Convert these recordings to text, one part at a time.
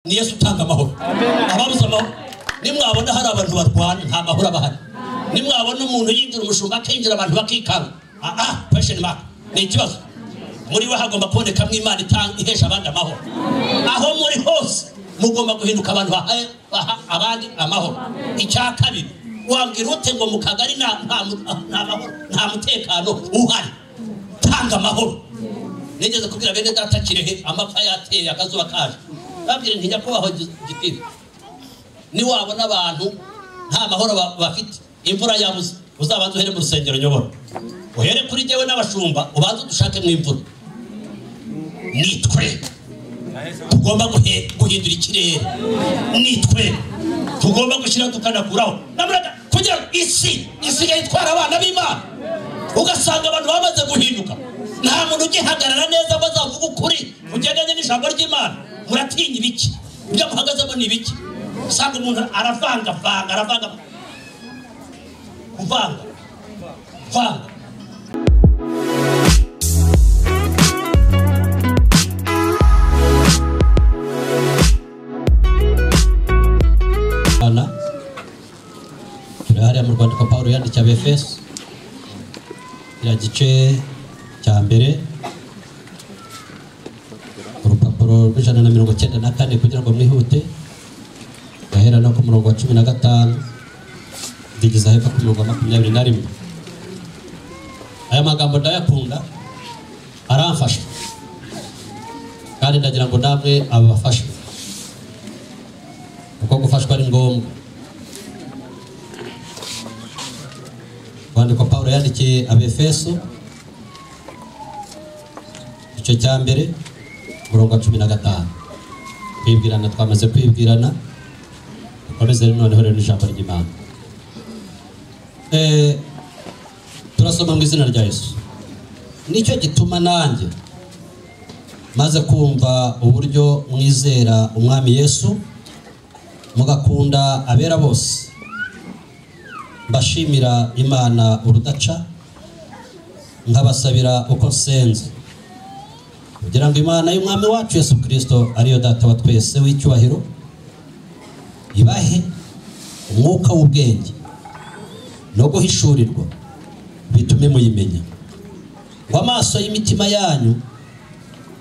ni yesu utanga amahoro ababuze amahoro nimwabona hari abantu barwana nta mahoro aba ahari nimwabona umuntu yinjira umushumba akinjira abantu bakikanga aha kwesheni maka ni ikibazo muri we hagomba kubonekamo imana ihesha abandi amahoro aho muri hose mugomba guhinduka abantu baha abandi amahoro icya kabiri wabwira ute ngo mu kagari nta mahoro nta mutekano uhari tanga amahoro nigeze kubwira bene data kirehe amapfa yateye akazuba kaje babwira ntinyakubahwa gitiri niwabona abantu nta mahoro bafite imvura yabuze uzabanze uhere mu rusengero nyobora uhere kuri njyewe n'abashumba ubanze udushakemo imvura nitwe tugomba guhindura ikirere nitwe tugomba gushyira tukanakuraho kugira ngo isi isigaye itwara abana b'imana ugasanga abantu bamaze guhinduka nta muntu ugihagarara neza ngo azavuge ukuri ugendanye n'ijambo ry'imana muratinya ibiki ibyo muhagazemo ni ibiki usanga umuntu aravangavanga aravanga kuvanga kwanga turi hariya mu rwandiko paul yandikiye abefeso kiriya gice cya mbere urupapuro rw'ijana na mirongo icyenda na kane kugira ngo mwihute gahera no ku murongo wa cumi na gatanu ndigeza hepfo ku mirongo makumyabiri na rimwe aya magambo ndayakunda aramfasha kandi ndagira ngo namwe abafashe kuko gufashwa ari ngombwa rwandiko paul yandikiye abefeso igice cya mbere umurongo wa cumi na gatanu kwibwirana twamaze kwibwirana dukomeze noneho rero ijambo ry'imana turasoma mu izina rya yesu nicyo gituma nanjye maze kumva uburyo mwizera umwami yesu mugakunda abera bose mbashimira imana urudaca nkabasabira uko nsenze kugira ngo imana y'umwami wacu yesu kirisito ariyo data wa twese w'icyubahiro ibahe umwuka w'ubwenge no guhishurirwa bitume muyimenya ngo amaso y'imitima yanyu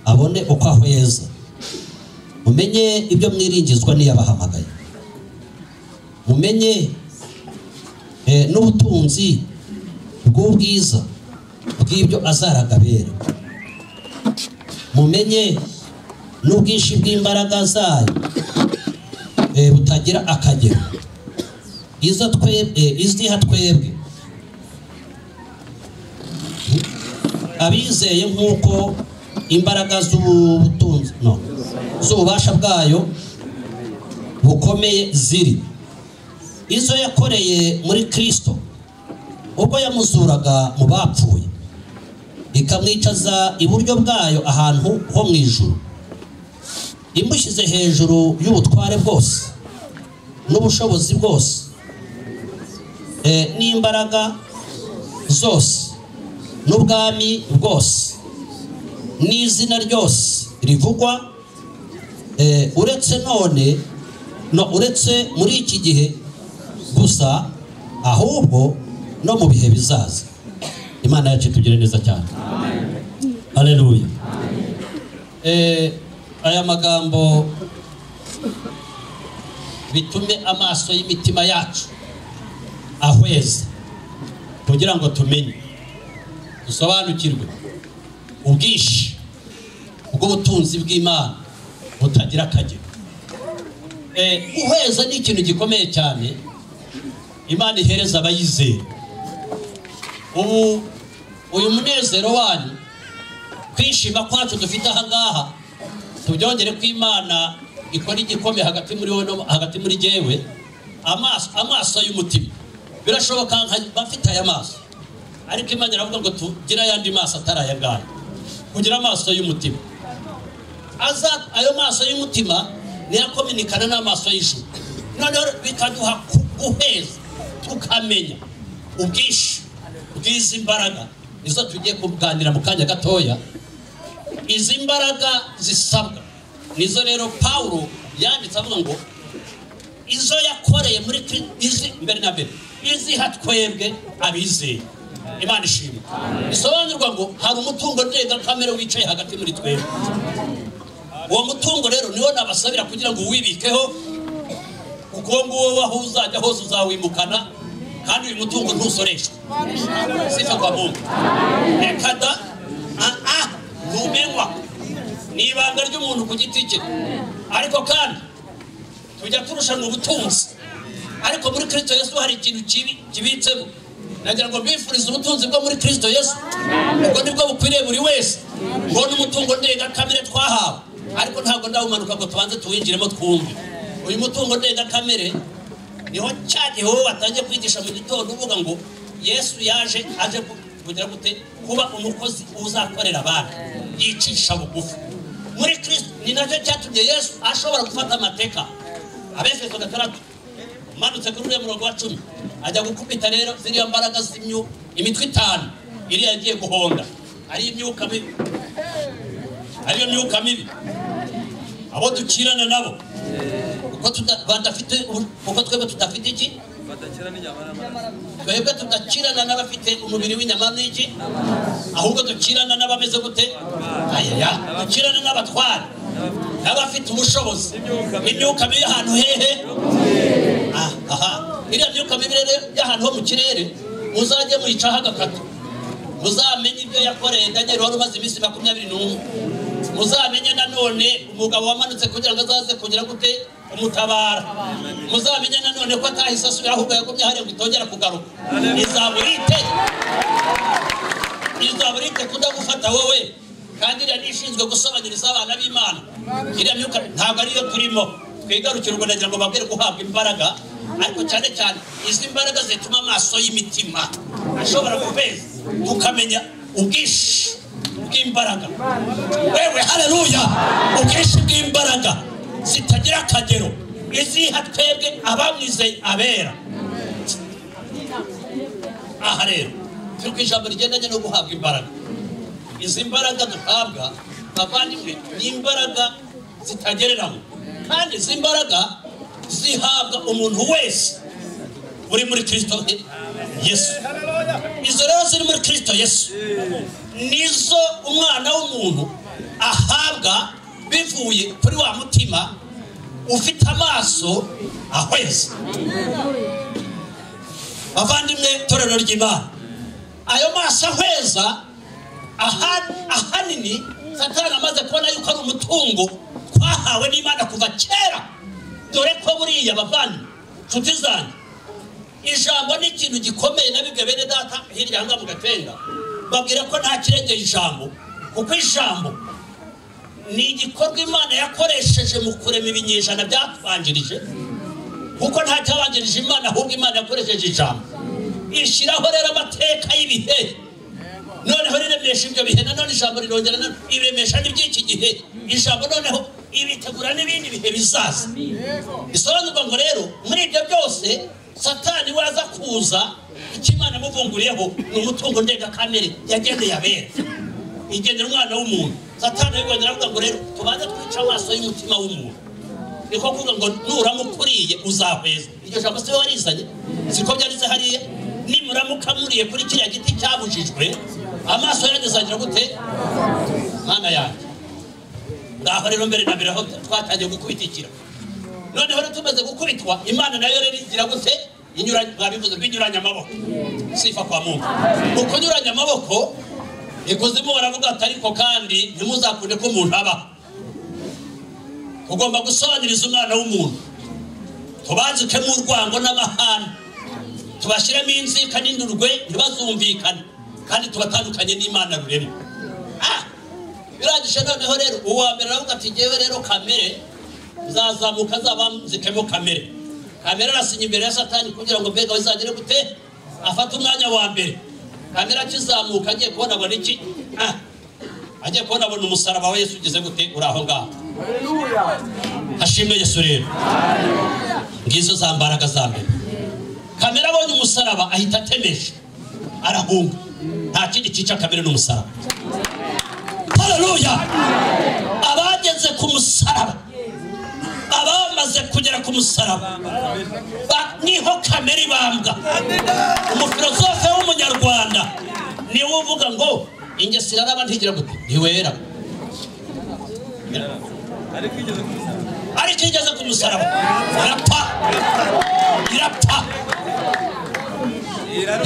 abone uko ahweza mumenye ibyo mwiringizwa n'iyabahamagaye mumenye n'ubutunzi bw'ubwiza bw'ibyo azaragabera mumenye n'ubwinshi bw'imbaraga zayo butagira akagero izo twebwe iziha twebwe abizeye nk'uko imbaraga z'ubutunzi no z'ububasha bwayo bukomeye ziri izo yakoreye muri kirisito ubwo yamuzuraga mu bapfuye ikamwicaza iburyo bwayo ahantu ho mu ijuru imushyize hejuru y'ubutware bwose n'ubushobozi bwose n'imbaraga zose n'ubwami bwose n'izina ryose rivugwa uretse none no uretse muri iki gihe gusa ahubwo no mu bihe bizaza imana yacu tugire neza cyane hareruye aya magambo bitume amaso y'imitima yacu ahweza kugira ngo tumenye dusobanukirwe ubwinshi bw'ubutunzi bw'imana butagira akagero uheza ni ikintu gikomeye cyane imana ihereza abayizera ubu uyu munezero wanyu kwishima kwacu dufite ahangaha tubyongere ko imana ikora igikomeye hagati muri wowe no hagati muri jyewe amaso y'umutima birashoboka nka mfite aya maso ariko imana iravuga ngo tugire ayandi maso atari aya ngaya kugira amaso y'umutima ayo maso y'umutima niyo akominikana n'amaso y'ijuru noneho bikaduha guheza tukamenya ubwinshi bw'izi mbaraga nizo tugiye kuganira mu kanya gatoya izi mbaraga zisabwa nizo rero pawuro yanditse avuga ngo izo yakoreye muri kri- izi mbere na mbere iziha twebwe abizeye imana ishimwe bisobanurwa ngo hari umutungo ndengakamere wicaye hagati muri twebwe uwo mutungo rero niwo nabasabira kugira ngo uwibikeho kuko uwo nguwo waho uzajya hose uzawimukana kandi uyu mutungo ntusoreshwa sifa kwa mungu reka da aa ntumenywa ni ibanga ry'umuntu ku giti cye ariko kandi tujya turushana ubutunzi ariko muri kirisito yesu hari ikintu kibi kibitsemo nagira ngo mbifurize ubutunzi bwo muri kirisito yesu ubwo nibwo bukwiriye buri wese ngo n'umutungo ndengakamere twahawe ariko ntabwo ndawumanuka ngo tubanze tuwinjiremo twumve uyu mutungo ndengakamere niho cya gihe wowe watangiye kwigisha mu gitondo uvuga ngo yesu yaje aje ku- kugira gute kuba umukozi uzakorera abandi yicisha bugufi muri kirisito ni nacyo cyatumye yesu ashobora gufata amateka abefeso gatandatu umanutse kuri uriya murongo wa cumi ajya gukubita rero ziriya mbaraga z'imyu imitwe itanu iriya yagiye guhonda ariyo imyuka mibi ariyo myuka mibi abo dukirana nabo kuko tuda- badafite ubu- kuko twebwe tudafite iki twebwe tudakirana n'abafite umubiri w'inyama n'iki ahubwo dukirana n'abameze gute ayaya dukirana n'abatwara n'abafite ubushobozi imyuka mibi y'ahantu hehe Ah, aha iriya myuka mibi rero y'ahantu ho mu kirere muzajye muyicaho agakatu muzamenye ibyo yakoreye daniel wari umaze iminsi makumyabiri n'umwe muzamenye nanone umugabo wamanutse kugira ngo azaze kugira gute umutabara muzamenye nanone ko atahise asubira ahubwo yagumye hariya ngo itongera kugaruka izaburite izaburite kudagufata wowe kandi iriya ni ishinzwe gusobanuriza abana b'imana iriya myuka ntabwo ariyo turimo twigarukira ubwo nagira ngo babwire guhabwa imbaraga ariko cyane cyane izi mbaraga zituma amaso y'imitima ashobora kubeza tukamenya ubwinshi bw'imbaraga wewe hareruya ubwinshi bw'imbaraga zitagira akagero iziha twebwe abamwizeye abera aha rero turi ku ijambo rigendanye no guhabwa imbaraga izi mbaraga duhabwa bavandimwe ni imbaraga zitagereranywa kandi izi mbaraga zihabwa umuntu wese uri muri kirisito yesu izo rero ziri muri kirisito yesu nizo umwana w'umuntu ahabwa bivuye kuri wa mutima ufite amaso ahweza bavandimwe torero ry'imana ayo maso ahweza aha- ahanini satani amaze kubona yuko ari umutungo twahawe n'imana kuva kera dore ko buriya bavandimwe nshuti zanjye ijambo ni ikintu gikomeye na bibwe bene data hirya ahangaha mu gatenga babwira ko nta kirengera ijambo kuko ijambo ni igikorwa imana yakoresheje mu kurema ibinyejana byatwanjirije kuko nta cyabanjirije imana ahubwo imana yakoresheje ijambo ishyiraho rero amateka y'ibihe noneho riremesha ibyo bihe nanone ijambo rirongera na- iremesha n'iby'iki gihe ijambo noneho ibitegura n'ibindi bihe bizaza bisobanurwa ngo rero muri ibyo byose satani waza kuza icyo imana yamuvunguriyeho ni umutungo ndengakamere yageneye abera igenera umwana w'umuntu satani yongera avuga ngo rero tubanze twice amaso y'umutima w'umuntu niko kuvuga ngo nuramukuriye uzahweza iryo jambo siwe warizanye siko byanditse hariya nimuramuka muriye kuri kiriya giti cyabujijwe amaso yanyu azagira gute mwana yanjye ngaho rero mbere na mbere aho twatangiye gukubitikira noneho rero tumaze gukubitwa imana nayo rero igira gute inyuranye mwabivuze binyuranye amaboko sifa kwa mungu mu kunyuranya amaboko ikuzimu baravuga ati ariko kandi ntimuzakunde ko umuntu abaho ugomba gusobanuriza umwana w'umuntu tubanzikemo urwango n'amahane tubashyiremo inzika n'indurwe ntibazumvikane kandi tubatandukanye n'imana rurema Ah! birangije noneho rero uwa mbere aravuga ati ngewe rero kamere zazamuka zabanzikemo kamere kamere arasinya imbere ya satani kugira ngo mbega bizagere gute afate umwanya wa mbere kamere akizamuka agiye kubona abona iki Ah! agiye kubona abona umusaraba wa yesu ugeze gute uri aho ngaho hashimwe yesu rero ngizo za mbaraga za mbere kamera abonye umusaraba ahita atemeje arahunga nta kindi cyica kamera n'umusaraba haleluya abageze ku musaraba abamaze kugera ku musaraba Ba- niho kamere ibambwa umufilosofe w'umunyarwanda niwe uvuga ngo ingeso iraraba ntigira gute ntiwera ariko igeze ku musaraba irapfa irapfa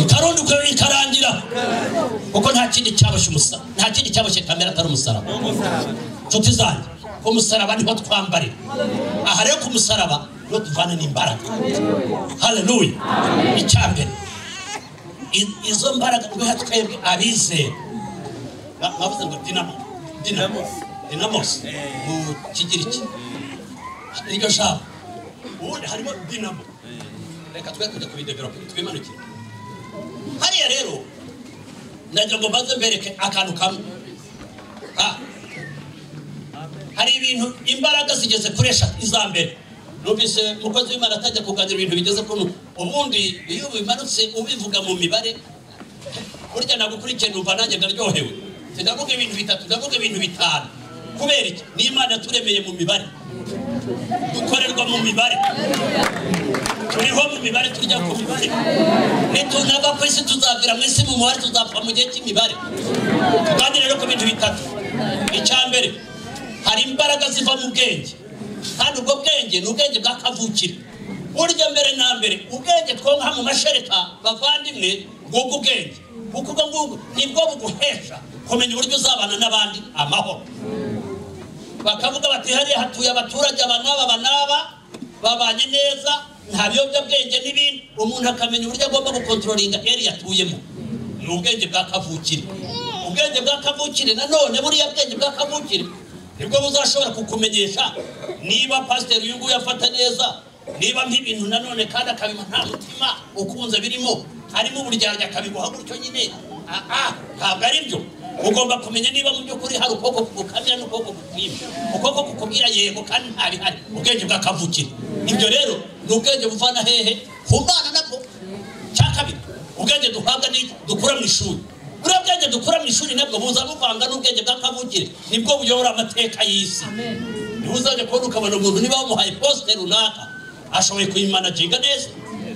ikarundukwe ikarangira kuko nta kindi cyaboshye umusaraba nta kindi cyaboshye kamere atari umusaraba nshuti zanjye ku musaraba niho twambarira aha rero ku musaraba niho tuvana n'imbaraga haleluya icya mbere i- izo mbaraga guha twebwe abizera Ba- bavuze ngo dinamo dinamo dinamosi mu kigiriki iryo jambo ubundi harimo dinamo reka twe tujya kubidevelope twimanukire hariya rero ndagira ngo mbanze mbereke akantu kamwe Ah. hari ibintu imbaraga zigeze kuri eshatu iza mbere numvise umukozi w'imana atajya kuganira ibintu bigeze kuri ubundi iyo bimanutse ubivuga mu mibare burya nagukurikiye numva nanjye ndaryohewe ndavuga ibintu bitatu ndavuga ibintu bitanu kubera iki n'imana yaturemeye mu mibare dukorerwa mu mibare turiho mu mibare tujya ku mibare nitunava ku isi tuzavira mu isi mu mubare tuzapfa mu gihe cy'imibare kandi rero ku bintu bitatu icya mbere hari imbaraga ziva mu bwenge kandi ubwo bwenge ni ubwenge bwa kavukire burya mbere na mbere ubwenge twonka mu mashereka bavandimwe bwubwo ubwenge kuko ubwo ngubwo nibwo buguhesha kumenya uburyo uzabana n'abandi amahoro bakavuga bati hariya hatuye abaturage aba n'aba aba n'aba babanye neza nta biyobyabwenge n'ibindi umuntu akamenya uburyo agomba gukontrolinga eri yatuyemo ni ubwenge bwa kavukire ubwenge bwa kavukire nanone buriya bwenge bwa kavukire nibwo buzashobora kukumenyesha niba pasiteri uyu nguyu afata neza niba nk'ibintu nanone kandi akabima nta mutima ukunze birimo harimo uburyarya akabiguha gutyo nyine ah ah ntabwo ari byo ugomba kumenya niba mu by'ukuri hari ukuboko kugukamira n'ukuboko kukwima ukuboko kukubwira yego kandi nta bihari ubwenge bwakavukira ibyo rero ni ubwenge buvana hehe ku mwana nabwo cya kabiri ubwenge duhabwa ni dukura mu ishuri buriya bwenge dukura mu ishuri nabwo buza buvanga n'ubwenge bwakavukire nibwo buyobora amateka y'isi niba uzajya kubona ukabona umuntu niba wamuhaye posite runaka ashoboye kuyimanaginga neza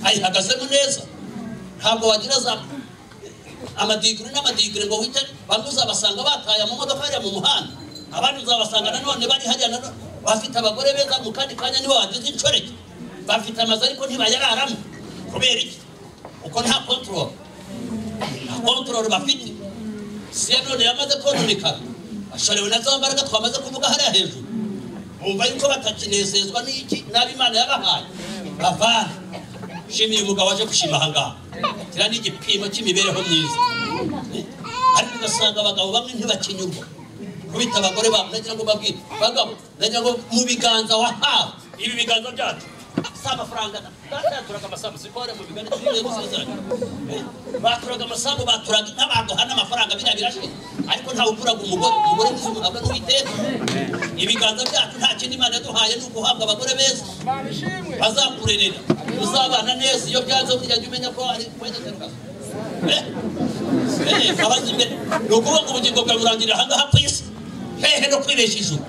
ayihagazemo neza ntabwo wagira za amadigiri n'amadigiri ngo wite bamwe uzabasanga bataye mu modoka hariya mu muhanda abandi uzabasanga nanone bari hariya nanone bafite abagore beza mu kandi kanya nibo bagize inshoreke bafite amazu ariko ntibayararamo kubera iki uko nta kontorore nta kontorore bafite si ya none yamaze kononekara bashorewe na za mbaraga twamaze kuvuga hariya hejuru bumva yuko batakinezezwa n'iki nabi imana yabahaye bavana shimiye umugabo waje gushima ahangaha kiriya ni igipimo cy'imibereho myiza ariko ugasanga abagabo bamwe ntibakinyurwa kubita abagore babo nagira ngo babwire bagabo nagira ngo mu biganza wahawe ibi biganza byacu si amafaranga baturaga amasambu sikore mu biganza by'ibihe gusezeranya baturaga amasambu baturaga n'abantu hana amafaranga biriya birashira ariko ntawe ukuraga umugore umugore w'umuntu abwa n'uwiteka ibiganza byacu nta kindi imana yaduhaye ni uguhabwa abagore beza bazakurerera uzabana neza iyo byanze burya jya umenya ko ari kwegeka akazi abazi imbere ni ukuvuga ngo ubugingo bwawe burangirira ahangaha ku isi hehe no kwibeshya ijuru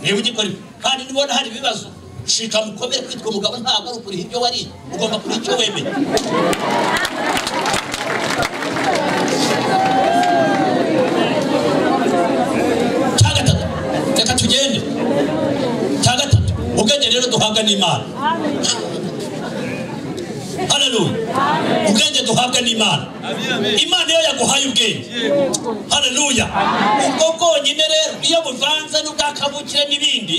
niba ugikora ibi kandi nibona hari ibibazo shika mukomere kwitwa umugabo ntabwo ari ukuriha ibyo wariye ugomba kuriha icyo wemeye cya gatatu reka tugende cya gatatu ubwenge rero duhabwa n'imana haleluya ubwenge duhabwa n'imana imana iyo yaguhaye ubwenge haleluya ubwo bwonyine rero iyo buvanze n'ubwakabukire n'ibindi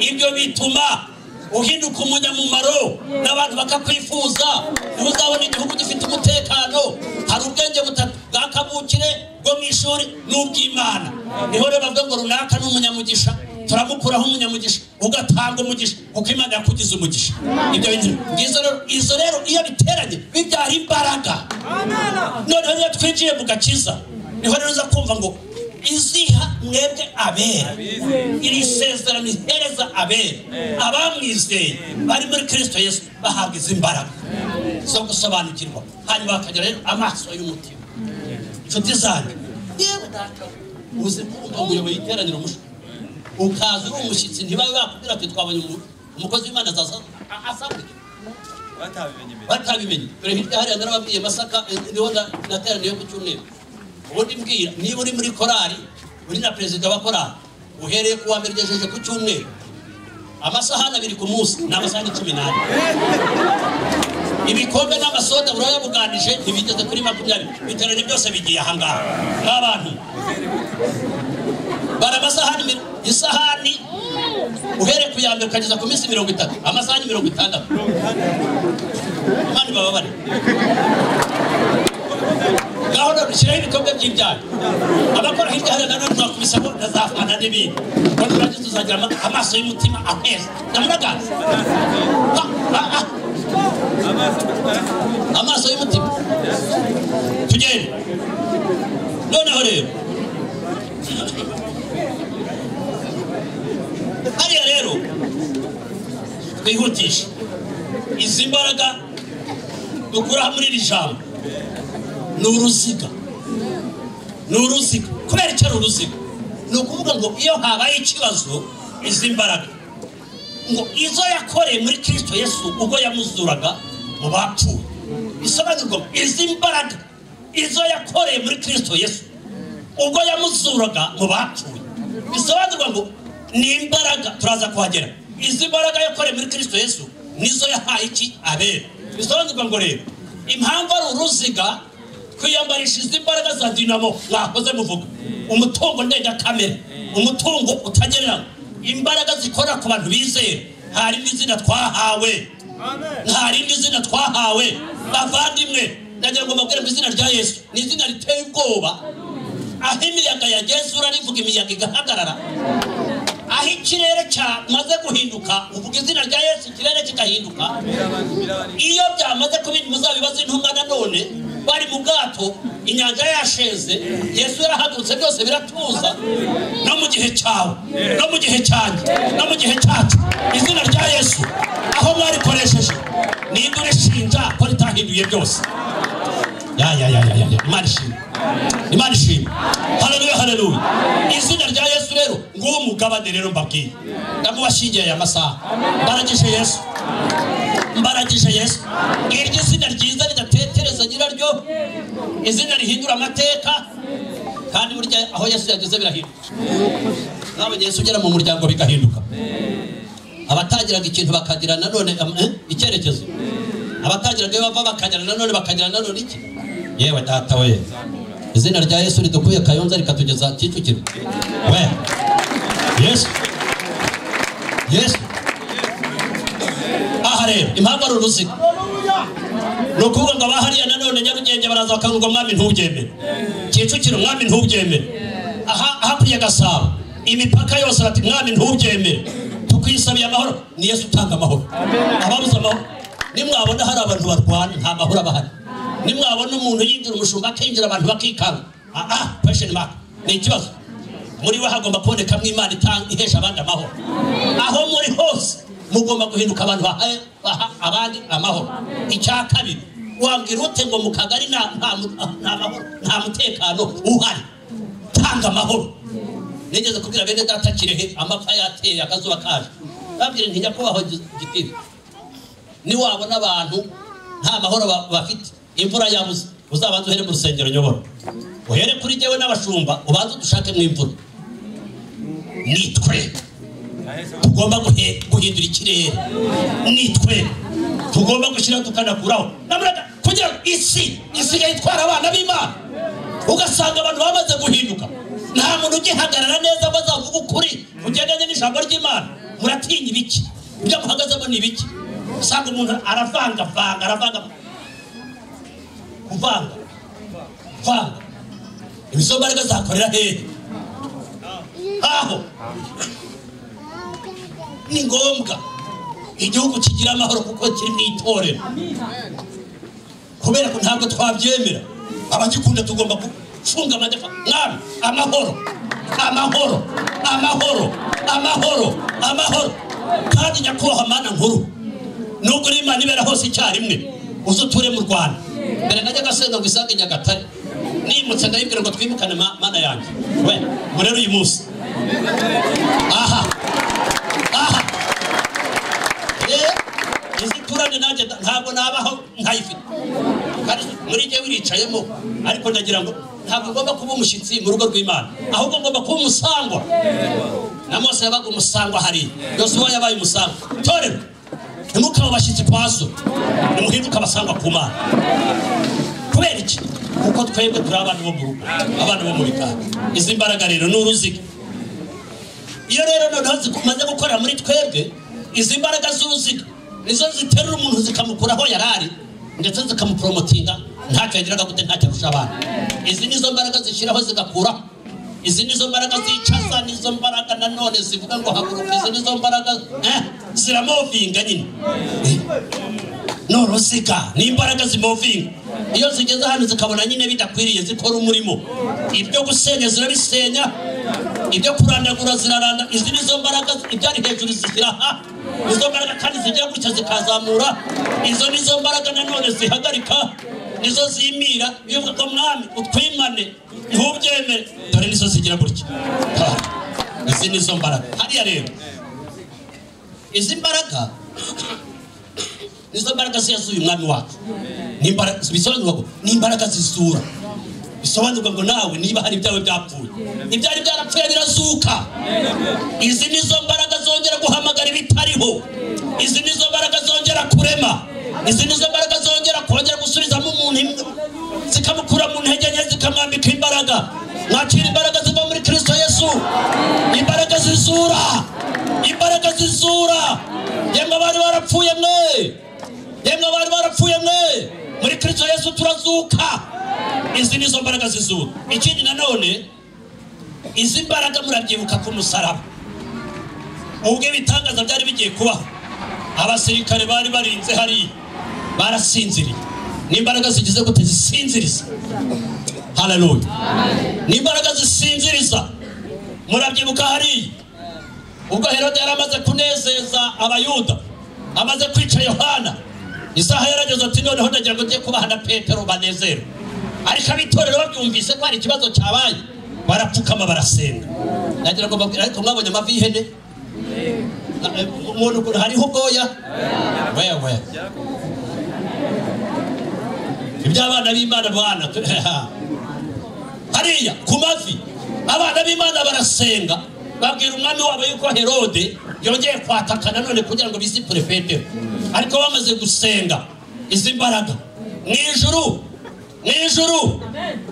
ibyo bituma uhinduka umunyamumaro n'abantu bakakwifuza niba uzabona igihugu gifite umutekano hari ubwenge butatu bwakabukire bwo mu ishuri n'ubw'imana niho rero bavuga ngo runaka ni umunyamugisha turamukuraho umunyamugisha ugatanga umugisha kuko imana yakugize umugisha ibyo bintu ngizo rero izo rero iyo biteranye bibyara imbaraga noneho iyo twinjiye mu gakiza niho rero uza kumva ngo iziha mwebwe abera iri sezerano ihereza abera abamwizeye bari muri kirisito yesu bahabwa izi mbaraga zo gusobanukirwa hanyuma bakagira rero amaso y'umutima inshuti zanjye yewe data uzi kumva umuyobozi iteraniro umushyi ukaza uri umushyitsi ntibabe bakubwira ati twabonye umu- umukozi w'imana azasaba asabwe batabimenye mbere batabimenye dore hirya hariya narababwiye masaka eh, niho na- nateraniye ku cyumweru ubundi mbwira niba uri muri korali uri na perezida wa korali uhereye ku wa mbere ugejeje ku cyumweru amasahani abiri ku munsi ni amasahani cumi n'ane ibikombe n'amasoda burayabuganije ntibigeze kuri makumyabiri biterane byose bigiye ahangaha nk'abantu bara amasahani mi- isahani uhereye ku ya mbere ukageza ku minsi mirongo itatu amasahani mirongo itandatu abandi bababare ngaho none ushyiraho ibikombe by'ibyago abakora hirya hariya nanone twakubisamo na za fana n'ibindi kandi urajya tuzagira ama- amaso y'umutima aheza ndamunaganza Ha, ha, ha. amazi amatwara amaso y'umutima tugende noneho rero hariya rero twihutishe izi mbaraga dukura muri iri jambo ni uruziga ni uruziga kubera icyo ari uruziga ni ukuvuga ngo iyo habaye ikibazo izi mbaraga ngo izo yakoreye muri kirisito yesu ubwo yamuzuraga mu bapfuye bisobanurwa ngo izi mbaraga izo yakoreye muri kirisito yesu ubwo yamuzuraga mu bapfuye bisobanurwa ngo ni imbaraga turaza kuhagera izi mbaraga yakoreye muri kirisito yesu nizo yahaye iki abera bisobanurwa ngo rero impamvu ari uruziga kwiyambarisha izi mbaraga za dinamo mwakoze muvuga umutungo ndengakamere umutungo utagereranywa imbaraga zikora ku bantu bizeye nta rindi zina twahawe nta rindi zina twahawe bavandimwe nagira ngo mbabwire mu izina rya yesu ni izina riteye ubwoba aho imiyaga yageze urarivuga imiyaga igahagarara aho ikirere cyamaze guhinduka uvuga izina rya yesu ikirere kigahinduka iyo byamaze kuba muzabibazo intumwa nanone bari mu bwato inyanja yasheze yesu yarahagurutse byose biratuza no mu gihe cyawe no mu gihe cyanjye no mu gihe cyacu izina rya yesu aho mwarikoresheje ninde urishinja ko ritahinduye byose ya ya ya ya ya ya imana ishimwe imana ishimwe haleluya haleluya izina rya yesu rero nguwo umugabane rero mbabwiye ndamubashingiye aya masaha baragije yesu mbaragisha yesu iryo zina ryiza ridatetereza nyiraryo izina rihindura amateka kandi burya aho yesu yageze birahinduka nawe yesu ugera mu muryango bigahinduka abatagiraga ikintu bakagira nanone am- eh, icyerekezo abatagiraga iyo bava bakagira nanone bakagira nanone iki yewe data we izina rya yesu ridukuye kayonza rikatugeza kicukiro we yesu yesu aha rero impamvu ari uruziga ni ukuvuga ngo abahariya nanone nyarugenge baraza bakavuga mwami ntubyemere kicukiro mwami ntubyemere aha hakurya gasabo imipaka yose bati mwami ntubyemere tukwisabiye amahoro ni yesu utanga amahoro ababuze amahoro nimwabona hari abantu barwana nta mahoro abahari nimwabona umuntu yinjira umushumba akinjira abantu bakikanga aha pesheni maka ni ikibazo muri we hagomba kubonekamo imana itanga ihesha abandi amahoro aho muri hose mugomba guhinduka abantu bahaye baha abandi amahoro icya kabiri wabwira ute ngo mu kagari nta nta mu- nta mahoro, nta mutekano uhari tanga amahoro nigeze kubwira bene data kirehe amapfa yateye akazuba kaje babwira nti nyakubahwa gi- gitifu niwabona abantu nta mahoro ba- bafite imvura yabuze uzabanze uhere mu rusengero nyobora uhere kuri jyewe n'abashumba ubanze udushakemo imvura ni twe tugomba guhe- guhindura ikirere ni twe tugomba gushyira tukanakuraho Namuraga kugira ngo isi isigaye itwara abana b'imana ugasanga abantu bamaze guhinduka nta muntu ugihagarara neza ngo azavuge ukuri ugendanye n'ijambo ry'imana muratinya ibiki ibyo muhagazemo ni ibiki usanga umuntu aravangavanga aravanga kuvanga kwanga izo mbaraga zakorera hehe aho ni ngombwa igihugu kigira amahoro kuko kiri mu itorero kubera ko ntabwo twabyemera abagikunda tugomba gufunga amadefa mwami amahoro amahoro amahoro amahoro amahoro kandi nyakubahwa mana nkuru nubwo uri imana ibera hose icyarimwe uze uture mu rwanda mbere najyaga senga ngo isange nyagatare nimutse ndayibwira ngo twimukane ma- mana yanjye we ngo rero uyu munsi aha aha izituranye nanjye nda- ntabwo nabaho ntayifite kandi muri jye wiricayemo ariko ndagira ngo ntabwo ngomba kuba umushyitsi mu rugo rw'imana ahubwo ngomba kuba umusangwa na mose yabaga umusangwa hariya yosuwa yabaye umusangwa torerwa ntimukaba abashyitsi kwa so nimuhinduke abasangwa ku mana kubera iki kuko twebwe turi abana bo mu rugo abana bo muri kanda izi mbaraga rero ni uruziga iyo rero noneho zimaze gukorera muri twebwe izi mbaraga z'uruziga nizo ziterura umuntu zikamukura aho yari ari ndetse zikamuporomotinga ntacyo yagiraga gute ntacyo arusha abana izi nizo mbaraga zishyiraho zigakuraho izi nizo mbaraga zicaza nizo mbaraga nanone zivuga ngo haguruka izi nizo mbaraga eh, ziramovinga nyine Eh, ni uruziga ni imbaraga zimovinga iyo zigeze hano zikabona nyine bidakwiriye zikora umurimo ibyo gusenya zirabisenya ibyo kurandagura ziraranda izi nizo mbaraga ibyari hejuru zishyira aha izo mbaraga kandi zijya gutya zikazamura izo nizo mbaraga nanone zihagarika nizo zimira bivuga ngo mwami utwimane ntubyemere dore nizo zigira gutya Ah, izi nizo mbaraga hariya rero izi mbaraga nizo mbaraga se yasuye umwami wacu Ni imbaraga- bisobanurwa ngo ni imbaraga zisura bisobanurwa ngo nawe niba hari ibyawe byapfuye ibyari byarapfuye birazuka izi nizo mbaraga zongera guhamagara ibitariho izi nizo mbaraga zongera kurema izi nizo mbaraga zongera kongera gusubizamo umuntu im- zikamukura mu ntege nke zikamwambika imbaraga mwakira imbaraga ziva muri kristo yesu imbaraga zizura imbaraga zizura yemwe abari barapfuye mwe yemwe abari barapfuye mwe muri kristo yesu turazuka izi nizo mbaraga zizura ikindi nanone izi mbaraga murabyibuka ku musaraba ubwo ibitangaza byari bigiye kubaho abasirikare bari barinze hariya barasinziriye n'imbaraga zigize gute zisinziriza haleluya n'imbaraga zisinziriza murabyibuka hariya ubwo herode yari amaze kunezeza abayuda amaze kwica yohana isaha yarageze ati noneho ndagira ngo njye kubaha na petero banezerwe ariko abitorero babyumvise ko hari ikibazo cyabaye barapfukama barasenga nagira ngo mbabwire ariko mwabonye amavi y'ihene Na- eh, umuntu ukuntu hariho ubwoya weya weya iby'abana b'imana bana hariya ku mavi abana b'imana barasenga babwira umwami wabo yuko herode yongeye kwataka nanone kugira ngo bisipure petero ariko bamaze gusenga izi mbaraga mu ijuru mu ijuru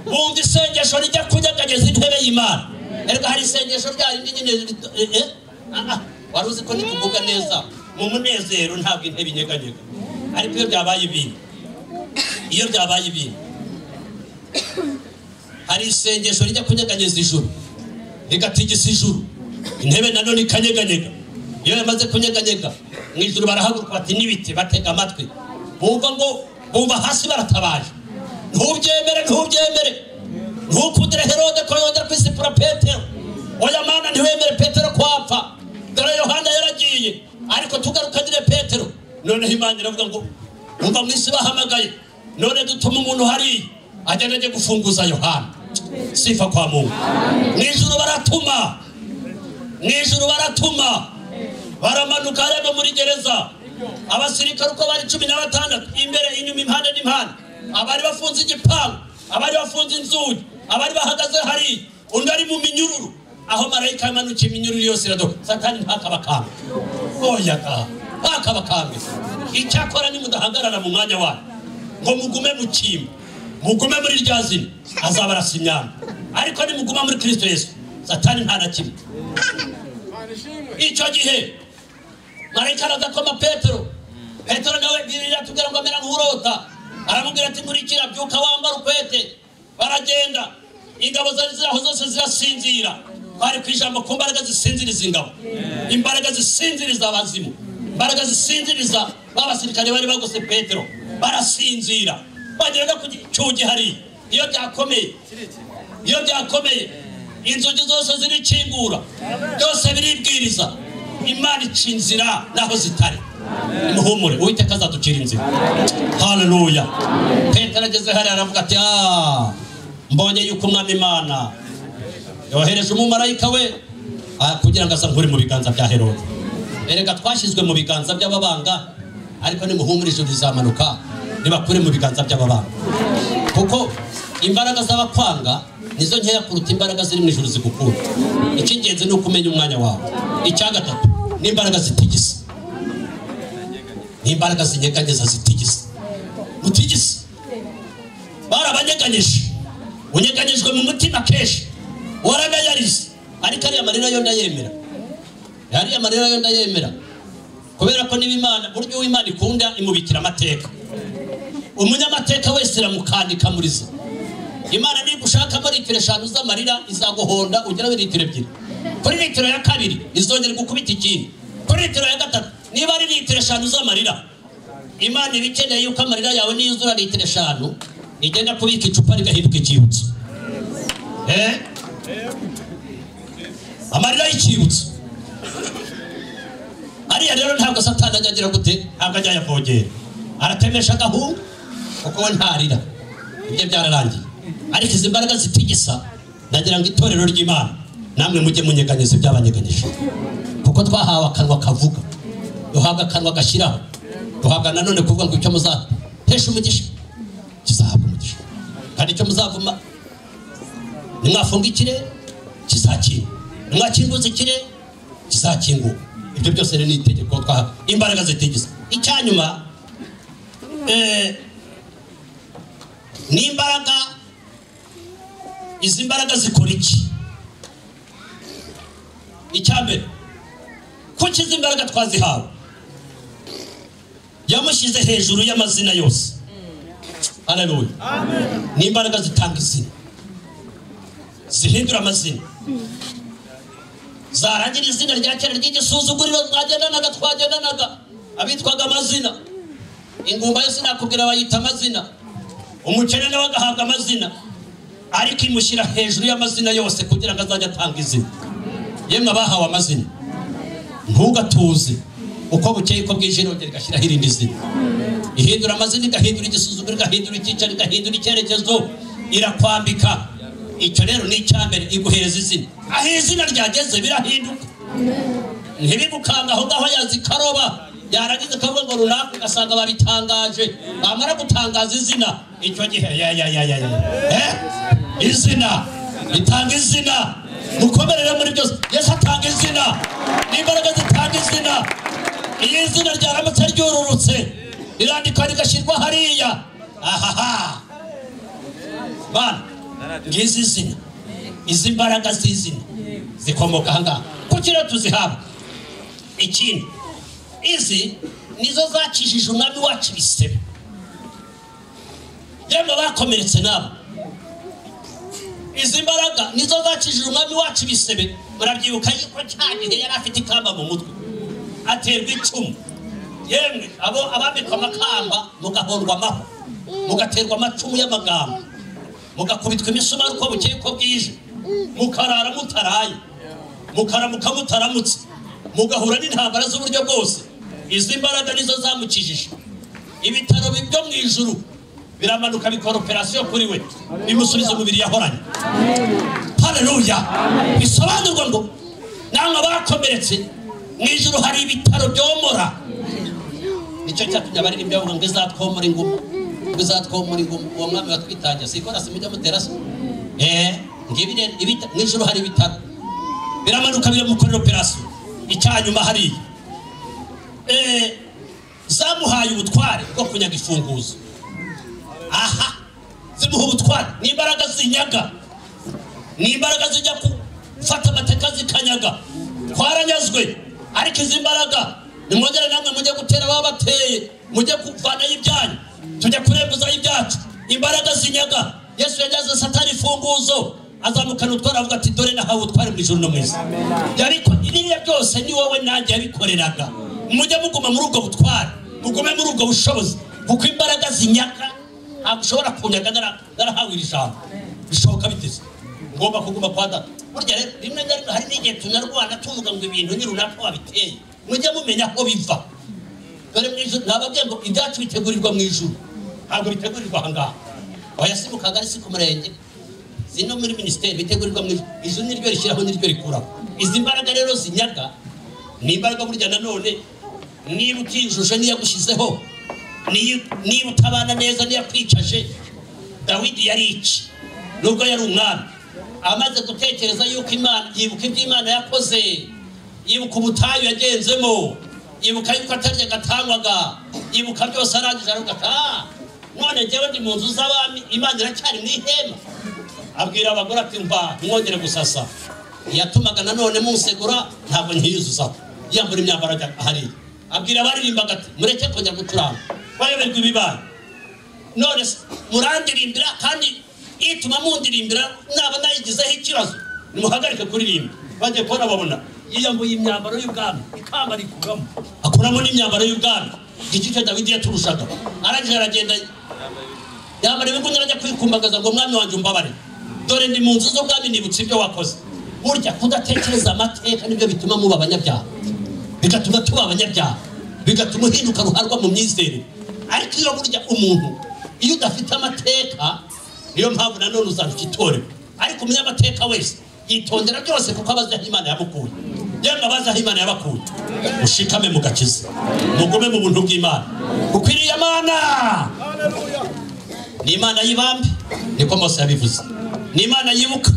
bumva isengesho rijya kunyeganyeza intebe y'imana erega hari isengesho rya rindi nyine rito- eh, eh, ah, ah, wari uzi ko nituvuga neza mu munezero ntabwo intebe inyeganyega ariko iyo byabaye ibintu iyo byabaye ibintu hari isengesho rijya kunyeganyeza ijuru rigatigisa ijuru intebe nanone ikanyeganyega iyo yamaze kunyeganyega mu ijuru barahaguruka bati n'ibiti batega amatwi bumva ngo bumva hasi baratabaje ntubyemere ntubyemere ntukundire herode ko yongera kwisipura petero oya mana ntiwemere petero kwapfa dore yohana yaragiye ariko tugarukanyire petero noneho imana iravuga ngo bumva mu isi bahamagaye none dutuma umuntu hariya agenda ajye gufunguza yohana sifa kwa mungu mu ijuru baratuma mu ijuru baratuma baramanuka hariya no muri gereza abasirikare uko bari cumi na batandatu imbere inyuma impande n'impande abari bafunze igipangu abari bafunze inzugi abari bahagaze hari undi ari mu minyururu aho marayika yamanukiye iminyururu yose iradoka satani ntakabakambwe oyaga ntakabakambwe icyakora nimudahagarara mu mwanya wanyu ngo mugume mu kimbo mugume muri rya zina azaba arasa imyanda ariko nimuguma muri kristo yesu satani nta na kimwe icyo gihe marayika aradakoma petero petero nawe birira tubwira ngo amera nk'urota aramubwira ati nkurikira byuka wambara ukwete baragenda ingabo zari ziraho zose zirasinzira bari ku ijambo ku mbaraga zisinziriza ingabo imbaraga zisinziriza abazimu imbaraga zisinziriza ba basirikare bari bagose petero barasinzira bagera no ku gicugi hari iyo byakomeye iyo byakomeye inzugi zose zirikingura byose biribwiriza imana ica inzira naho zitari nimuhumure uwiteka azaducira inzira haleluya petero ageze hariya aravuga ati "Ah, mbonye yuko umwami imana yohereje umumarayika we ah, kugira ngo asankure mu biganza bya herode erega twashyizwe mu biganza by'ababanga ariko nimuhumurize bizamanuka nibakure mu biganza by'aba bana kuko imbaraga z'abakwanga nizo nkeya kuruta imbaraga ziri mu ijuru zigukunda icy'ingenzi ni uko umenya umwanya wawe icya gatatu ni imbaraga zitigisa ni imbaraga zinyeganyeza zitigisa mutigisa barabanyeganyije unyeganyijwe mu mutima kenshi waranayarize ariko ariya marira yo ndayemera ariya marira yo ndayemera kubera ko niba imana buryo uw'imana ikunda imubikira amateka umunyamateka wese iramukandika muri zo imana niba ushakamo litiro eshanu z'amarira izaguhonda ugeraho litiro ebyiri kuri litiro ya kabiri izongera gukubita ikindi kuri litiro ya gatatu niba ari litiro eshanu z'amarira imana iba ikeneye yuko amarira yawe niyuzura litiro eshanu igenda kubika icupa rigahinduka icyibutso Eh? amarira y'icyibutso ariya rero ntabwo satani ajya agira gute ntabwo ajya ayavogera aratemesha agahungu kuko we ntarira ibyo byararangiye ariko izi mbaraga zitigisa ndagira ngo itorero ry'imana namwe mujye munyeganyeza ibyabanyeganyije kuko twahawe akanwa kavuga duhabwa akanwa gashyiraho duhabwa nanone kuvuga ngo icyo muzahesha umugisha kizahabwa umugisha kandi icyo muzavuma nimwafunga ikirere kizakinga nimwakinguza ikirere kizakinguka ibyo byose rero ni itegeko twahawe imbaraga zitigisa icyanyuma eh, ni imbaraga izi mbaraga zikora iki icyambere kuki izi mbaraga twazihawe yamushyize hejuru y'amazina yose haleluya ni imbaraga zitanga izina zihindura amazina zarangira izina rya kera ry'igisuzuguriro twagendanaga twagendanaga abitwaga amazina ingumba yose nakubwira bayita amazina umukene nawe agahabwa amazina ariko imushyira hejuru y'amazina yose kugira ngo azajye atanga izina yemwe abahawe amazina ntugatuze uko bukeye uko bwije irongera igashyiraho irindi zina ihindura amazina igahindura igisuzuguro igahindura icyicaro igahindura icyerekezo irakwambika icyo rero ni icyambere iguhereza izina aho izina ryageze birahinduka ntibigukanga aho ngaho yazikaroba yarangiza akavuga ngo runaka ugasanga babitangaje bamara gutangaza izina icyo gihe ya ya ya ya ya eh? izina ritanga izina mukomerere muri byose yesu atanga izina n'imbaraga zitanga izina iyo izina ryaramutse ryururutse rirandikwa rigashyirwa hariya ahaha bana ngizi izina izi mbaraga z'izina zikomoka ahangaha kuki rero tuzihabwa ikindi izi nizo zakijije umwami wacu ibisebe yemwe bakomeretse nabo izi mbaraga nizo zakijije umwami wacu ibisebe murabyibuka yuko cya gihe yari afite ikamba mu mutwe aterwa icumu yemwe abo abambikwa amakamba mugahondwa amahwa mugaterwa amacumu y'amagambo mugakubitwa imisumari uko bukeye uko bwije mukarara mutaraye mukaramuka mutaramutse mugahura n'intambara z'uburyo bwose izi mbaraga nizo zamukijije ibitaro byo mu ijuru biramanuka bikora operasiyo kuri we bimusubiza umubiri yahoranye hareruya bisobanurwa ngo namwe abakomeretse mu ijuru hari ibitaro byomora nicyo cyatumye abaririmbi bavuga ngo izatwomora inguma ngo izatwomora inguma uwo mwami watwitangiye sikora simujya mutera se eh ngibi rero ibita- mu ijuru hari ibitaro biramanuka biramukorera operasiyo icyanyuma hariya Eh, zamuhaye ubutware bwo kunyaga imfunguzo aha zimuha ubutware ni imbaraga zinyaga ni imbaraga zijya gufata amateka zikanyaga twaranyazwe ariko izi mbaraga nimwongere namwe mujye gutera ababa bateye mujye kuvanayo ibyanyu tujya kurembuzayo ibyacu imbaraga zinyaga yesu yageze satani imfunguzo azamukana utwara avuga ati dore nahawe utware mu ijuru no mu isi ariko ibiriya byose ni wowe nanjye yabikoreraga mujye muguma muri ubwo butware mugume muri ubwo bushobozi kuko imbaraga zinyaga ntabwo ushobora kunyaga nara- narahawe iri jambo bishoboka biteze ngomba kuguma kwa data burya rero rimwe na rimwe hari n'igihe tunarwana tuvuga ngo ibintu ni runaka wabiteye mujye mumenya aho biva dore mu ijuru nababwiye ngo ibyacu bitegurirwa mu ijuru ntabwo bitegurirwa ahangaha oya si mu kagari si ku murenge zino muri minisiteri bitegurirwa mu ijuru ijuru niryo rishyiraho niryo rikuraho izi mbaraga rero zinyaga ni imbaraga burya nanone niba utinjuje n'iyagushyizeho niyo- niba utabana neza n'iyakwicaje dawidi yari iki nubwo yari umwami amaze gutekereza yuko imana yibuka ibyo imana yakoze yibuka ubutayu yagenzemo yibuka yuko atarya agatangwaga yibuka byose arangije aravuga ati "Ah, none njyewe ndi mu nzu z'abami imana iracyari mu ihema abwira abagore ati mba mwongere gusasa yatumaga nanone munsegura ntabwo nkiyuzuzaho yambura imyambaro ajya hariya abwira abaririmbaga ati mureke kujya gucuranga bayoberwa ibibaye none se murandirimbira kandi ituma mundirimbira naba nayigizeho ikibazo nimuhagarike kuririmba bajye kubona babona yiyambuye imyambaro y'ubwami ikamba rikugamo akuramo n'imyambaro y'ubwami igiti cyo dawidi yaturushaga arangije aragenda yambara ibigunira ajya kwikumbagaza ngo mwami wanjye umbabare dore ndi mu nzu z'ubwami nibutse ibyo wakoze burya kudatekereza amateka nibyo bituma muba abanyabyaha bigatuma tuba abanyabyaha bigatuma uhinduka ruharwa mu myizerere ariko iyo burya umuntu iyo udafite amateka niyo mpamvu nanone uzaruka itorero ariko umenya amateka wese yitondera byose kuko aba azi aho imana yamukuye yemwe abazi aho imana yabakuye mushikame mugakiza mugume mu buntu bw'imana bukwiriye amana ni imana y'ibambe niko mose yabivuze ni imana yibuka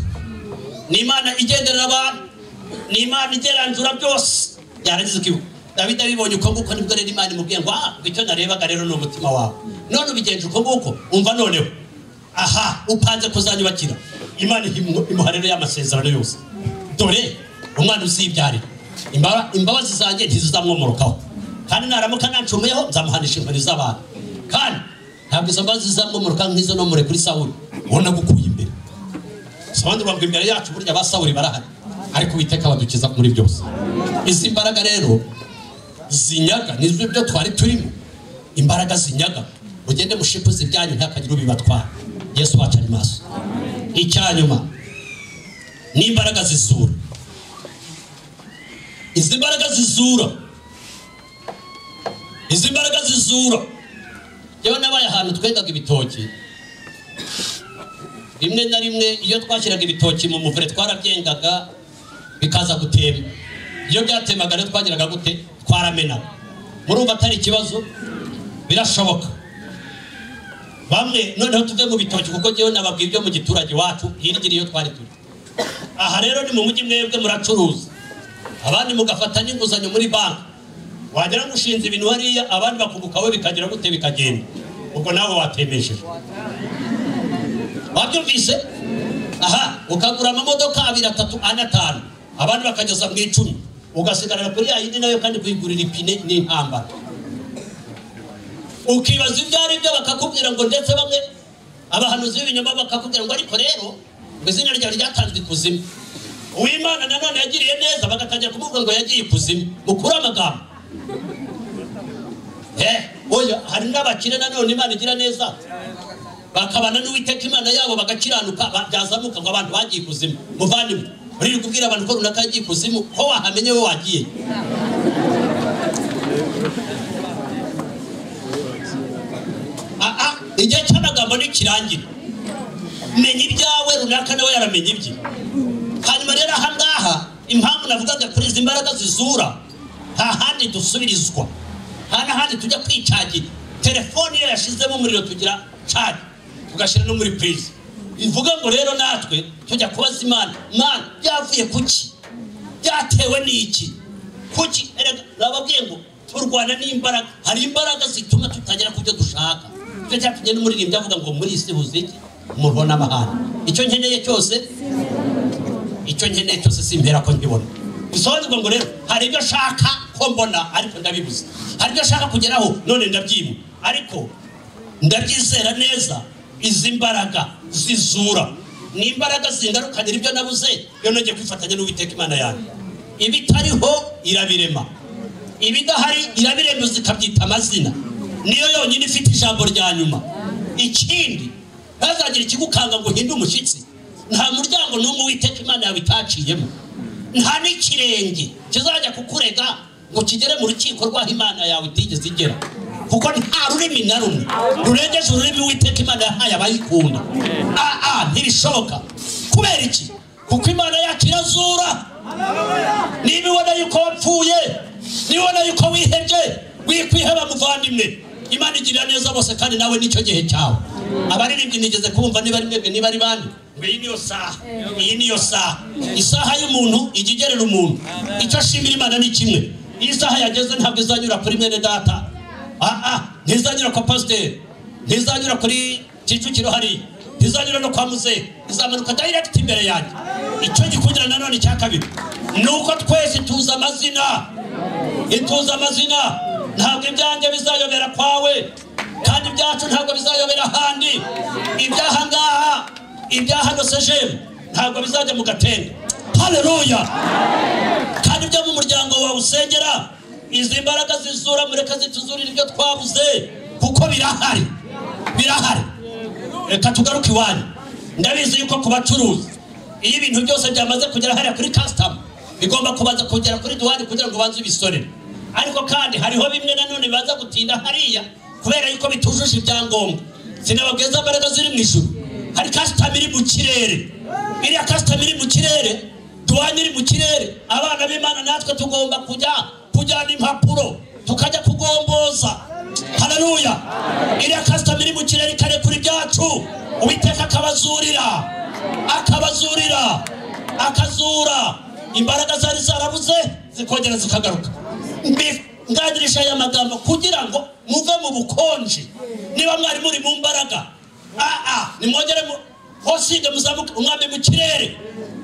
ni imana igenderera abantu ni imana igeranzura byose yarangiza ikibuga dawidi abibonye uko nguko nibwo rero imana imubwiye ngo ah ngo icyo narebaga rero ni umutima wawe none ubigenje uko nguko umva noneho aha upanze kuzanyubakira imana ihimu- imuha rero y'amasezerano yose dore umwana uzibyarira Imba- imbabazi zanjye ntizizamwomorokaho kandi naramuka nancumuyeho nzamuhanisha inkoni z'abantu kandi ntabwo izo mbabazi zizamwomoroka nk'izo nomore kuri sawuli ubona gukuye imbere sobanura ngo imbere yacu burya ba sawuli barahari ariko uwiteka badukiza muri byose izi mbaraga rero zinyaga nizwe ibyo twari turimo imbaraga zinyaga mugende mushipuze ibyanyu ntihakagire ubibatwara yesu wacu ari maso icyanyuma ni imbaraga zizura izi mbaraga zizura izi mbaraga zizura yewe nabaye ahantu twendaga ibitoki rimwe na rimwe iyo twashyiraga ibitoki mu muvure twarabyengaga bikaza gutemba iyo byatemaga rero twagiraga gute twaramenaga murumva atari ikibazo birashoboka bamwe noneho tuve mu bitoki kuko njyewe nababwiye ibyo mu giturage wacu hirigiri iyo twari turi aha rero ni mu mujyi mwebwe muracuruza abandi mugafata n'inguzanyo muri banki wagera ngo ushinze ibintu hariya abandi bakungukaho bikagira gute bikagenda ubwo nawe watemesheje wabyumvise aha ukagura amamodoka abiri atatu ane atanu abandi bakageza mu icumi ugasigarana kuri ya yindi nayo kandi kuyigurira ipine ni intambara ukibaza ibyo ari byo bakakubwira ngo ndetse bamwe abahanuzi b'ibinyoma bakakubwira ngo ariko rero ngo izina ryawe ryatanzwe ikuzimu uwimana nanone yagiriye neza bagatangira kumubwira ngo yagiye ikuzimu mukure amagambo Eh, oya hari n'abakire nanone imana igira neza bakabana n'uwiteka imana yabo bagakiranuka ba- byazamuka ngo abantu bagiye ikuzimu muvandimwe uri kubwira abantu ko runaka yagiye ikuzimu ko wahamenye we wagiye Ah, ah, igihe cy'amagambo ntikirangira menya ibyawe runaka nawe yaramenya ibye hanyuma rero aha ngaha impamvu navugaga kuri izi mbaraga zizura nta handi dusubirizwa nta n'ahandi tujya kwicagira telefone iyo yashizemo umuriro tugira cari tugashyira no muri purize bivuga ngo rero natwe tujya kubaza imana mana byavuye kuki byatewe n'iki kuki erega nababwiye ngo turwana n'imbaraga hari imbaraga zituma tutagera ku byo dushaka icyo cyatumye n'umuririmbyi avuga ngo muri isi huzuye iki umuriro n'amahane icyo nkeneye cyose icyo nkeneye cyose simbera ko nkibona bisobanurwa ngo rero hari ibyo nshaka ko mbona ariko ndabibuze hari ibyo nshaka kugeraho none ndabyima ariko ndabyizera neza izi mbaraga zizura ni imbaraga zingarukanira ibyo nabuze iyo nongeye kwifatanya n'uwiteka imana yanjye ibitariho irabirema ibidahari irabirembuza ikabyita amazina niyo yonyine ifite ijambo rya nyuma ikindi ntazagire ikigukanga ngo uhinde umushyitsi nta muryango n'umwe witeka imana yawe itaciyemo nta n'ikirenge kizajya kukurega ngo kigere mu rukiko rw'aho imana yawe itigeze igera kuko nta rurimi na rumwe rurengeje ururimi witeka imana yahaye abayikunda aa ntibishoboka kubera iki kuko imana yacu irazura niba ibona yuko wapfuye nibona yuko wihebye wikwiheba muvandimwe imana igirira neza bose kandi nawe nicyo gihe cyawe abaririmbyi nigeze kumva niba ari mwebwe niba ari bande ngo iyi niyo saha iyi niyo saha isaha y'umuntu ijya igerera umuntu icyo ashimira imana ni kimwe iyi saha yageze ntabwo izanyura kuri mwene data ah ah ntizanyura kwa pasiteri ntizanyura kuri kicukiro hariya ntizanyura no kwa muzehe izamanuka direct imbere yanjye icyo gikundira nanone icya kabiri ni uko twese tuzi amazina ituze amazina ntabwo ibyanjye bizayobera kwawe kandi ibyacu ntabwo bizayobera ahandi ibyahangaha ibyahano sejemu ntabwo bizajya mu gatende haleluya kandi ibyo mu muryango wawe usengera izi mbaraga zizura mureka zituzurira ibyo twabuze kuko birahari birahari reka tugaruke iwanyu ndabizi yuko ku bacuruzi iyo ibintu byose byamaze kugera hariya kuri kasitama bigomba kubanza kugera kuri duwani kugira ngo ubanze ubisorere ariko kandi hariho bimwe nanone bibanza gutinda hariya kubera yuko bitujuje ibyangombwa sinababwiza imbaraga ziri mu ijuru hari kasitama iri mu kirere iriya kasitama iri mu kirere duwani iri mu kirere abana b'imana natwe tugomba kujya kujyana impapuro tukajya kugomboza haleluya iriya kasitama iri mu kirere ikarekura ibyacu uwiteka akabazurira akabazurira akazura imbaraga zari zarabuze zikongera zikagaruka Mbi- ngagirisha aya magambo kugira ngo muve mu bukonje niba mwari muri mu mbaraga aa nimwongere mu- hosige muzamuke umwami mu kirere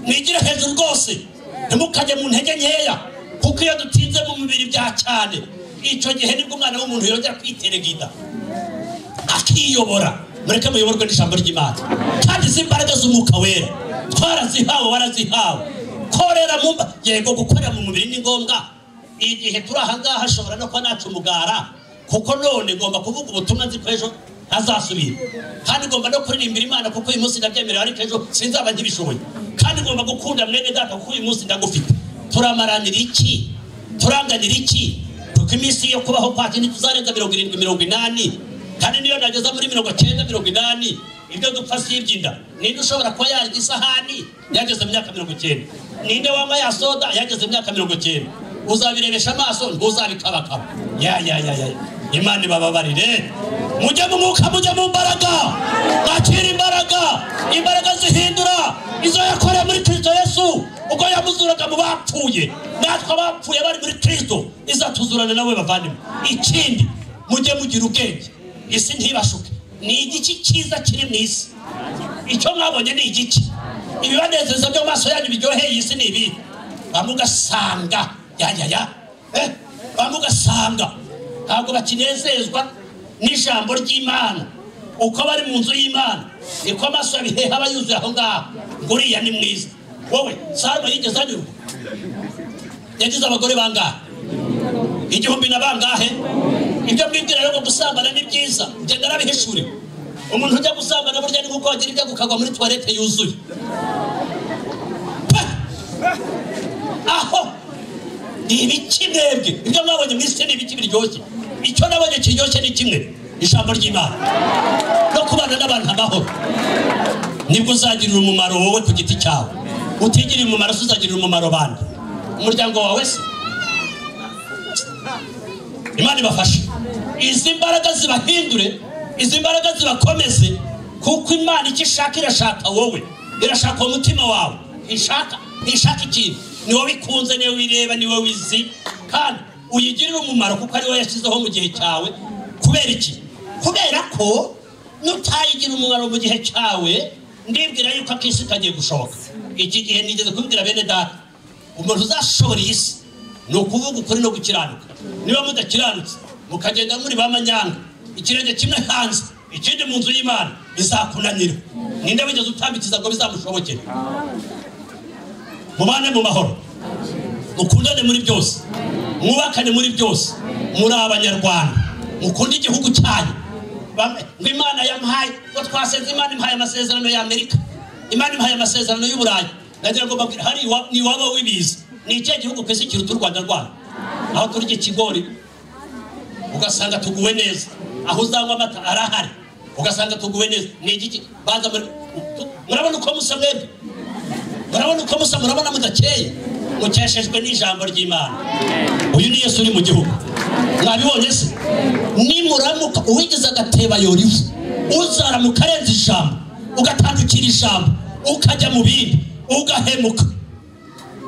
mwigire hejuru rwose ntimukajye mu ntege nkeya kuko iyo dutinze mu mibiri bya cyane icyo gihe nibwo umwana w'umuntu yongera kwiteregida akiyobora mureke muyoborwe n'ijambo ry'imana kandi izi mbaraga z'umwuka wera twarazihawe warazihawe korera mu mba yego gukorera mu mubiri ni ngombwa igihe turi ahangaha ashobora no kuba nacumugara kuko none ngomba kuvuga ubutumwa nzi ko ejo azasubira kandi ngomba no kuririmbira imana kuko uyu munsi ndabyemerewe ariko ejo sinzaba nkibishoboye kandi ngomba gukunda mwene data kuko uyu munsi ndagufite turamaranira iki turanganira iki kuko iminsi yo kubaho kwacu ntituzarenza mirongo irindwi mirongo inani kandi niyo nageza muri mirongo cyenda mirongo inani ibyo dupfa si iby'inda ninde ushobora kuba yarya isahani yageze mu myaka mirongo cyenda ninde wanywa ya soda yageze mu myaka mirongo cyenda uzabirebesha amaso ntuzabikabakaba ya ya ya ya imana ibababarire mujye mu mwuka mujye mu mbaraga mwakire imbaraga imbaraga zihindura izo yakoreye muri kristo yesu ubwo yamuzuraga mu bapfuye natwe abapfuye bari muri kristo izatuzurana nawe bavandimwe ikindi mujye mugira ubwenge isi ntibashuke ni igiki cyiza kiri mu isi icyo mwabonye ni igiki ibibanezeza byo mu maso yanyu biryoheye iyi si ni ibi bamugasanga yayaya bamugasanga ntabwo bakinezezwa n'ijambo ry'imana uko bari mu nzu y'imana niko amaso yabiheha aba yuzuye aho ngaho ngo uriya ni mwiza wowe salomo yigeze anyurwa yagize abagore bangahe igihumbi na bangahe ibyo mwibwira rero ngo gusambana ni byiza genda narabihishuri umuntu ujya gusambana burya ni kuko wagira ibyo gukagwa muri tuwarete yuzuye Pa! aho ni ibiki mwebwe ibyo mwabonye mu isi ni ibiki biryoshye icyo nabonye kiryoshye ni kimwe ijambo ry'imana no kubana n'abantu amahoro nibwo uzagirira umumaro wowe ku giti cyawe utigirira umumaro se uzagirira umumaro bande umuryango wawe se imana ibafashe izi mbaraga zibahindure izi mbaraga zibakomeze kuko imana icyo ishaka irashaka wowe irashaka uwo mutima wawe ishaka ntishaka ikintu ni wowe ikunze niwe wireba ni wowe izi kandi uyigirire umumaro kuko ari wowe yashyizeho mu gihe cyawe kubera iki kubera ko nutayigira umumaro mu gihe cyawe ndibwira yuko akisi kagiye gushoboka iki gihe nigeze kubibwira bene data umuntu uzashobora iyi si ni ukuvuga ukuri no gukiranuka niba mudakiranutse mukagenda muri ba manyanga ikirenge kimwe hanze ikindi mu nzu y'imana bizakunanira ninde wigeze utambikiza ngo bizamushobokere mubane mu mahoro mukundane muri byose mwubakane muri byose muri abanyarwanda mukunde igihugu cyanyu Bamwe, ngo imana yamuhaye ngo twasenze imana imuhaye amasezerano y'amerika imana imuhaye amasezerano y'uburayi nagira ngo mbabwire hari iwa- ni iwaba w'ibiza ni ikihe gihugu ku isi kiruta u rwanda rwanyu aho turya ikigori ugasanga tuguwe neza aho uzanywa amata arahari ugasanga tuguwe neza ni igiki baza muri- murabona uko musa mwebwe murabona uko musa murabona mudakeye mukeshejwe n'ijambo ry'imana uyu ni yesu uri mu gihugu mwabibonye se nimuramuka uwigize agateba yora ivu uzaramuka arenza ijambo ugatandukira ijambo ukajya mu bindi ugahemuka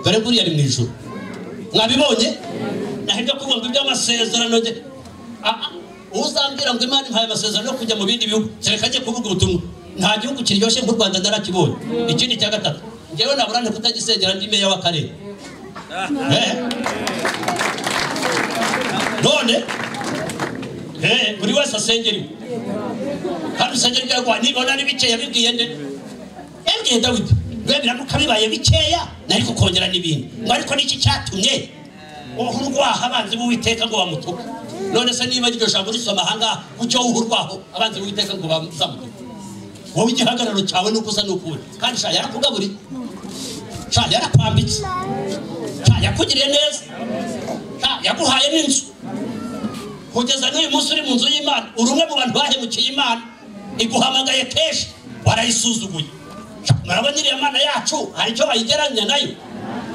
dore buriya ari mu ijoro mwabibonye nahibyo kubumva iby'amasezerano ge Ah, ah, uzambwira ngo imana impaye amasezerano yo kujya mu bindi bihugu kereka ajye kuvuga ubutumwa nta gihugu kiryoshye nk'u rwanda narakibonye ikindi cya gatatu ngewe naburane kutagisengera ndi meya w'akarere Eh. none eh, buri wese asengera iwe kandi usengera ibyaguha nibona ari bikeya bibwiye nde yabwiye dawidi rwemera ko kabibaye bikeya nari kukongera n'ibindi ngo ariko niki cyatumye uhu urwaho abanzi b'uwiteka ngo bamutuke none se niba iryo jambo risoma ahangaha ucyo wuhu urwaho abanzi b'uwiteka ngo bamutuke wowe igihagararo cyawe nuko usa n'ukuri kandi sha yarakugaburiye sha yarakwambitse sha yakugiriye neza sha yaguhaye n'inzu kugeza n'uyu munsi uri mu nzu y'imana uri umwe mu bantu bahemukiye imana iguhamagaye kenshi warayisuzuguye Sha, murabona iriya mana yacu hari icyo bayigeranya nayo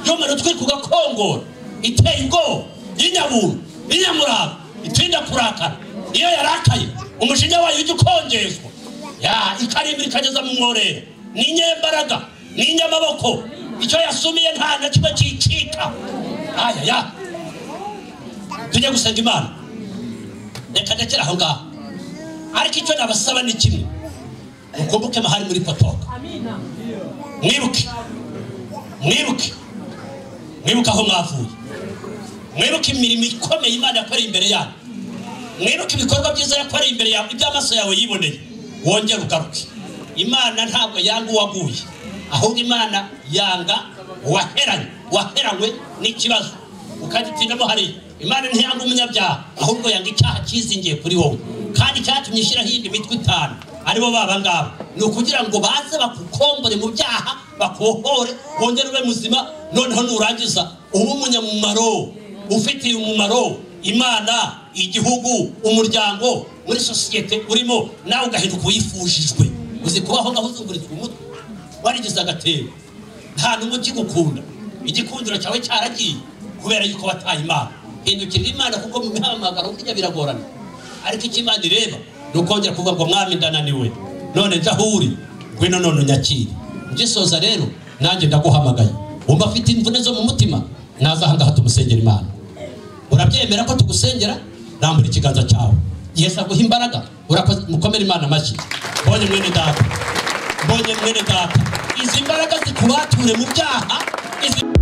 yomara utwika ugakongora iteye ubwoba y'inyabuntu y'inyamurava itinda kurakara iyo yarakaye umushinya wayo ujya ukongezwa ya ikarimbira ikageza mu mworero ni inyembaraga ni inyamaboko icyo yasumiye nta na kimwe cyicika aya ya tujye gusenga imana reka ndekera aho ngaho ariko icyo nabasaba ni kimwe mukumbuke mahari muri potoka mwibuke mwibuke mwibuke aho mwavuye mwibuke imirimo ikomeye imana yakoreye imbere yanyu mwibuke ibikorwa byiza yakoreye imbere yawe iby'amaso yawe yiboneye wongere ugaruke imana ntabwo yanga uwaguye ahubwo imana yanga uwaheranye waheranywe n'ikibazo ukagitindamo hariya imana ntiyanga umunyabyaha ahubwo yanga icyaha cyizingiye kuri wowe kandi icyatumye ishyiraho iyindi mitwe itanu aribo baba ngabo ni ukugira ngo baze bakukombore mu byaha bakohore wongere ube muzima noneho nurangiza ube umunyamumaro ufitiye umumaro imana igihugu umuryango muri sosiyete urimo nawe ugahinduka uwifujijwe uzi kubaho ngaho uzunguritswe umutwe warigize agatebo nta n'umwe ukigukunda igikundiro cyawe cyaragiye kubera yuko wataye imana hindukirira imana kuko mu mihamagaro burya biragorana ariko icyo imana ireba ni ukongera kuvuga ngo mwami ndananiwe none jya aho uri ngwino none unyakire ngisoza rero nanjye ndaguhamagaye wumva afite imvune zo mu mutima naza aha ngaha tumusengera imana urabyemera ko tugusengera rambura ikiganza cyawe yesu aguha imbaraga urakoze mukomere imana amashyi mbonye mwene data mbonye mwene data izi mbaraga zikubature mu byaha izi